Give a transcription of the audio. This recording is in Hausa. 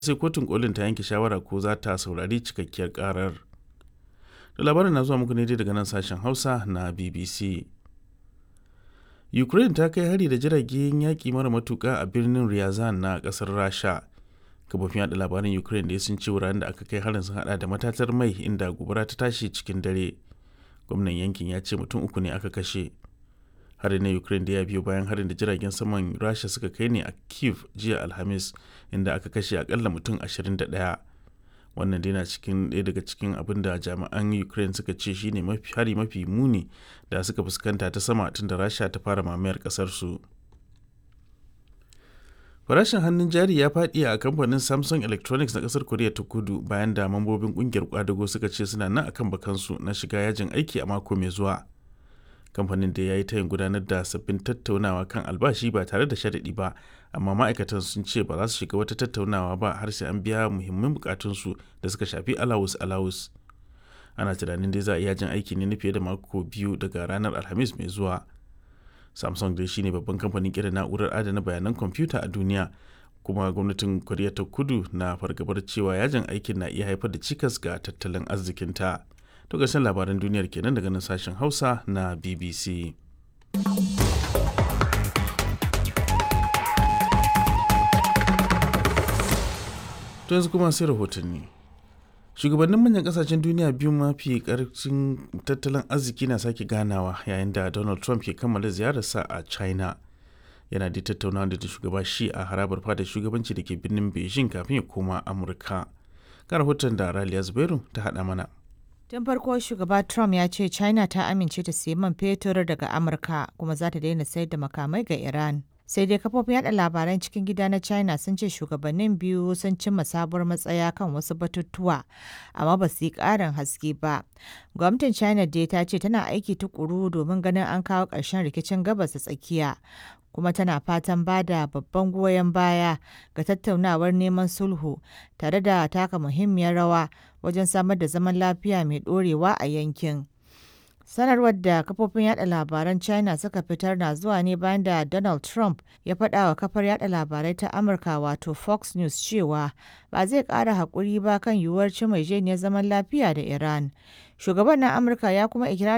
sai kotun kolin ta yanke shawara ko za ta saurari cikakkiyar karar da labarin na zuwa muku ne daga nan sashen hausa na bbc ukraine ta kai hari da jiragen yaƙi mara matuƙa a birnin ryazan na ƙasar rasha kafofin yada labaran ukraine da sun ce wuraren da aka kai harin sun hada da matatar mai inda gobara ta tashi cikin dare gwamnan yankin ya ce mutum uku ne aka kashe harin na ukraine da ya biyo bayan harin da jiragen saman rasha suka kai ne a kiev jiya alhamis inda aka kashe akalla mutum 21 wannan dai na cikin ɗaya daga cikin abin da jami'an ukraine suka ce shine mafi hari mafi muni da suka fuskanta ta sama tun da rasha ta fara mamayar ƙasar su farashin hannun jari ya faɗi a kamfanin samsung electronics na ƙasar koriya ta kudu bayan da mambobin ƙungiyar kwadago suka ce suna nan akan bakansu na shiga yajin aiki a mako mai zuwa kamfanin da ya yi tayin gudanar da sabbin tattaunawa kan albashi ba tare da sharaɗi ba amma ma'aikatan sun ce ba za su shiga wata tattaunawa ba har sai an biya muhimman bukatunsu da suka shafi alawus alawus ana tunanin dai za a iya jin aiki ne na fiye da mako biyu daga ranar alhamis mai zuwa samsung dai shine babban kamfanin kera na'urar adana bayanan kwamfuta a duniya kuma gwamnatin koriya ta kudu na fargabar cewa yajin aikin na iya haifar da cikas ga tattalin arzikinta. To ƙarshen labaran duniyar kenan daga nan sashen Hausa na BBC. To yanzu kuma sai rahotanni. Shugabannin manyan kasashen duniya biyu mafi karfin tattalin arziki na sake ganawa yayin da Donald Trump ke kammala ziyararsa a China. Yana da tattaunawa da shugaba shi a harabar fadar shugabanci da ke birnin Beijing kafin ya koma Amurka. Ga rahoton da Raliya Zubairu ta haɗa mana. Tun farko shugaba Trump ya ce China ta amince ta sayi man fetur daga Amurka kuma za ta daina sayar da makamai ga Iran. Sai dai kafofin yada labaran cikin gida na China sun ce shugabannin biyu sun cimma sabuwar matsaya kan wasu batutuwa, amma ba su yi ƙarin haske ba. Gwamnatin China dai ta ce tana aiki tukuru domin ganin an kawo ƙarshen rikicin gabas da tsakiya. kuma tana fatan ba da babban goyon baya ga tattaunawar neman sulhu tare da taka muhimmiyar rawa wajen samar da zaman lafiya mai ɗorewa a yankin. Sanarwar da kafofin yada labaran China suka fitar na zuwa ne bayan da Donald Trump ya faɗa wa kafar yada labarai ta Amurka wato Fox News cewa ba zai ƙara haƙuri ba kan yiwuwar cimma zaman lafiya da Iran. Shugaban na Amurka ya kuma ikirarin